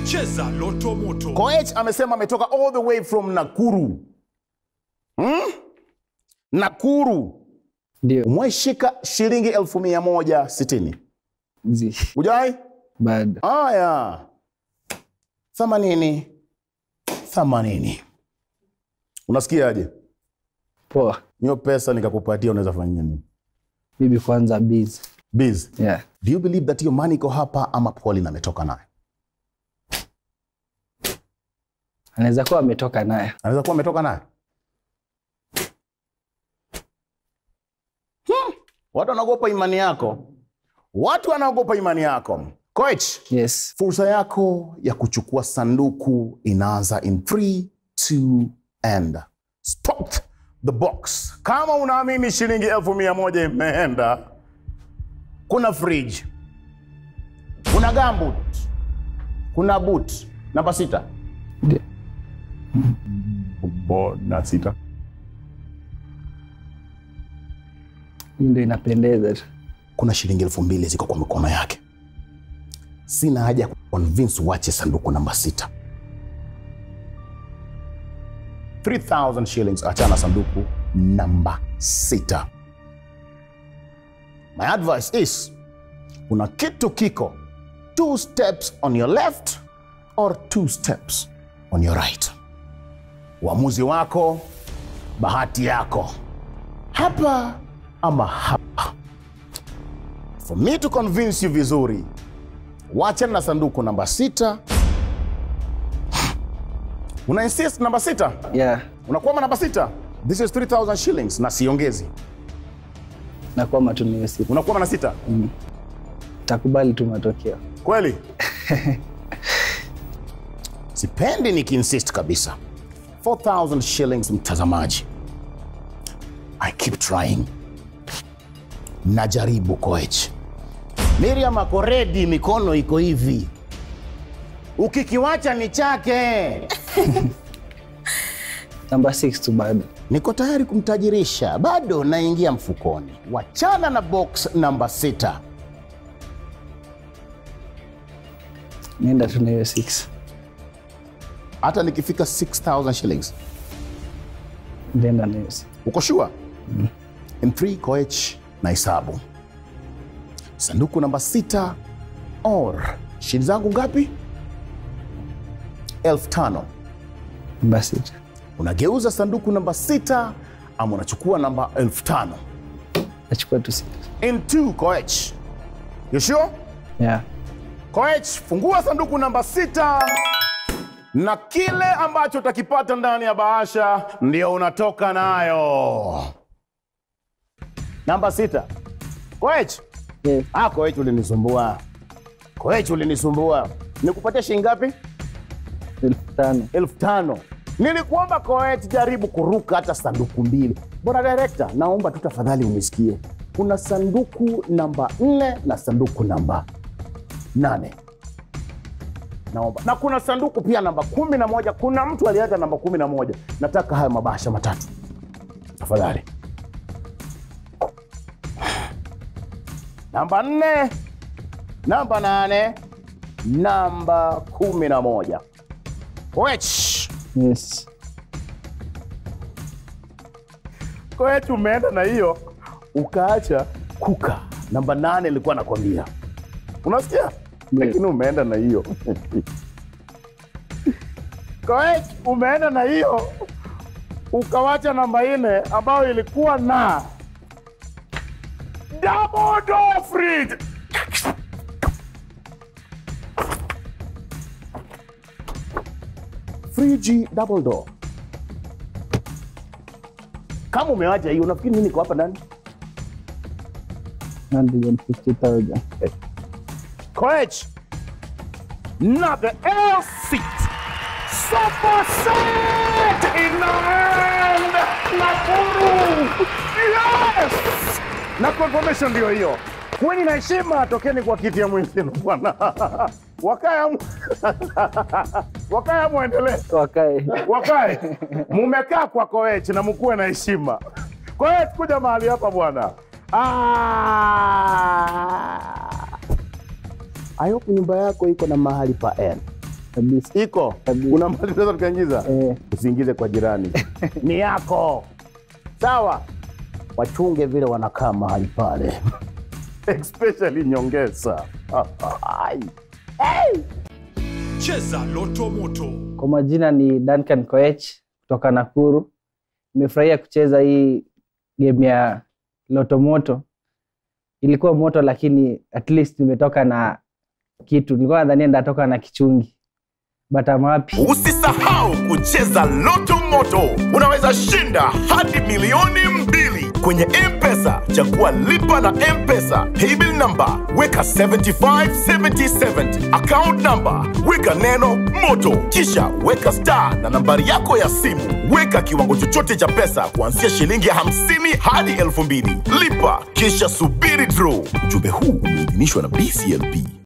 Cheza Loto Moto. Koech amesema ametoka all the way from Nakuru. Hmm? Nakuru. Ndio. Umwaishika shilingi elfu mia moja sitini. Zi. Ujai? Bado. Aya. Thamanini. Thamanini. Unasikiaje? Poa. Hiyo pesa nikakupatia unaweza fanyia nini? Bibi kwanza busy. Biz. Yeah. Do you believe that hiyo money iko hapa ama Pauline ametoka nayo? Anaweza kuwa ametoka naye. Anaweza kuwa ametoka nayo. Hmm. Watu wanaogopa imani yako. Watu wanaogopa imani yako. Coach, Yes. fursa yako ya kuchukua sanduku inaanza in 3 2 and spot the box. Kama unaamini shilingi elfu mia moja imeenda, kuna fridge, kuna gambut, kuna boot namba sita Ndio. na sita Hii ndio inapendeza tu. kuna shilingi elfu mbili ziko kwa mikono yake. Sina haja ya kuconvince uache sanduku namba sita. 3000 shillings, achana sanduku namba sita. My advice is kuna kitu kiko two steps on your left or two steps on your right. Uamuzi wako, bahati yako, hapa ama hapa. For me to convince you vizuri, wachana na sanduku namba sita. Una insist namba sita, Yeah. unakwama namba sita. This is 3000 shillings na siongezi. Nakuwa matumio siku. Unakwama na sita Takubali tu matokeo. kweli? Sipendi nikiinsist kabisa. 4000 shillings, mtazamaji. I keep trying, najaribu coach. Miriam ako ready, mikono iko hivi, ukikiwacha ni chake. Namba 6 tu bado. Niko tayari kumtajirisha, bado naingia mfukoni. Wachana na box namba sita. Nenda tu na hiyo 6. Hata nikifika 6000 shillings, Nenda na hiyo 6. uko sure? In 3 coach na hesabu sanduku namba sita or shili zangu ngapi? elfu tano. Namba 6. Unageuza sanduku namba sita ama unachukua namba elfu tano. Nachukua tu 6. In 2 coach. You sure? Yeah. Coach, fungua sanduku namba sita na kile ambacho utakipata ndani ya bahasha ndio unatoka nayo. Namba sita. Coach, Yes. ah, coach ulinisumbua. Coach ulinisumbua. Nikupatia shilingi ngapi? Elfu tano. elfu tano. Nilikuomba coach, jaribu kuruka hata sanduku mbili. Bwana director, naomba tu tafadhali unisikie. Kuna sanduku namba nne na sanduku namba nane naomba na kuna sanduku pia namba kumi na moja kuna mtu aliacha namba kumi na moja nataka hayo mabahasha matatu tafadhali namba nne namba nane namba kumi na moja Wech. Yes. kwetu umeenda na hiyo ukaacha kuka namba nane ilikuwa nakwambia unasikia lakini umeenda na hiyo Koech, umeenda na hiyo ukawacha namba nne ambayo ilikuwa na double door fridge. Friji double door. Kama umewacha hiyo, unafikiri nini iko hapa ndani? 150,000. Coach, not the L seat. Sofa set in the hand. Nakuru. Yes. Na confirmation ndio hiyo. Kweni na heshima, tokeni kwa kiti ya mwenzenu bwana. Wakaya mu- wakaya muendelee Wakae. wakae mumekaa kwa Koech na mkuwe na heshima. Koech, kuja mahali hapa bwana. Ah. I hope nyumba yako iko na mahali pa N. kabisa iko Kabisa. kuna mali tunaweza tukaingiza eh, usiingize kwa jirani ni yako sawa wachunge vile wanakaa mahali pale especially nyongeza Ai. Hey. Cheza Loto Moto. kwa majina ni Duncan Koech kutoka Nakuru. Nimefurahia kucheza hii game ya Loto Moto. Ilikuwa moto, lakini at least nimetoka na kitu. Nilikuwa nadhania nitatoka na kichungi, but I'm happy. Usisahau kucheza Loto Moto, unaweza shinda hadi milioni mbili kwenye M-Pesa. Chagua lipa na M-Pesa, paybill number weka 757070 account number weka neno moto, kisha weka star na nambari yako ya simu. Weka kiwango chochote cha pesa kuanzia shilingi 50 hadi 2000. Lipa kisha subiri draw. Ujumbe huu umeidhinishwa na BCLP.